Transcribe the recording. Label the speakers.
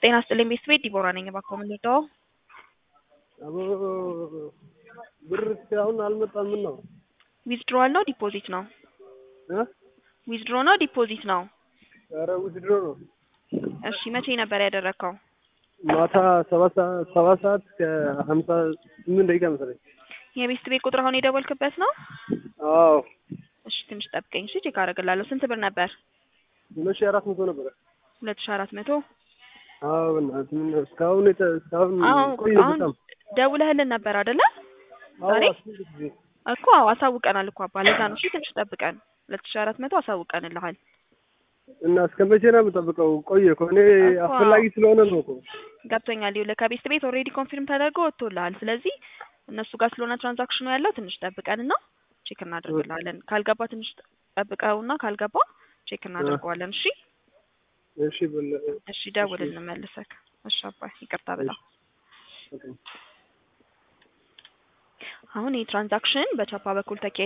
Speaker 1: ጤና ይስጥልኝ ቤተሰቤ ዲቦራ ነኝ። እባክዎ ምን ልርዳዎ?
Speaker 2: አቦ ብር እስካሁን አልመጣም። ምን ነው
Speaker 1: ዊዝድሮዋል ነው ዲፖዚት ነው?
Speaker 2: እ
Speaker 1: ዊዝድሮ ነው ዲፖዚት ነው?
Speaker 2: ኧረ ውድድሮ ነው።
Speaker 1: እሺ መቼ ነበር ያደረግከው?
Speaker 2: ማታ ሰባት ሰዓት ሰባት ሰዓት ከሀምሳ ስምንት ደቂቃ መሰለኝ።
Speaker 1: የቤት ቤት ቁጥር አሁን የደወልክበት ነው?
Speaker 2: አዎ
Speaker 1: እሺ ትንሽ ጠብቀኝ እሺ ቼክ አደርግልሃለሁ። ስንት ብር ነበር?
Speaker 2: ሁለት ሺህ አራት መቶ ነበረ።
Speaker 1: ሁለት ሺህ አራት መቶ
Speaker 2: አዎ በእናትህ ምን ነው እስካሁን የተ- እስካሁን
Speaker 1: አሁን
Speaker 2: ቆየ
Speaker 1: አሁን
Speaker 2: በጣም
Speaker 1: ደውለህልን ነበር አይደለ?
Speaker 2: አዎ
Speaker 1: ዛሬ
Speaker 2: አስር ጊዜ
Speaker 1: እኮ አዎ አሳውቀናል እኮ አባ ለዛ ነው። እሺ ትንሽ ጠብቀን ሁለት ሺህ አራት መቶ አሳውቀንልሃል።
Speaker 2: እና እስከ መቼ ነው የምጠብቀው? ቆየ እኮ እኔ
Speaker 1: እኮ
Speaker 2: አስፈላጊ ስለሆነ ነው እኮ
Speaker 1: ገብቶኛል። ይኸውልህ ከቤት ቤት ኦልሬዲ ኮንፊርም ተደርጎ ወጥቶልሃል። ስለዚህ እነሱ ጋር ስለሆነ ትራንዛክሽኑ ያለው ትንሽ ጠብቀንና ቼክ እናደርግልሃለን። ካልገባ ትንሽ ጠብቀውና ካልገባ ቼክ እናደርገዋለን። እሺ
Speaker 2: እሺ በል
Speaker 1: እሺ ደውልልን መልሰክ። እሺ አባይ ይቅርታ በጣም
Speaker 2: እሺ።
Speaker 1: አሁን ይህ ትራንዛክሽን በቻፓ በኩል ተካሂዷል።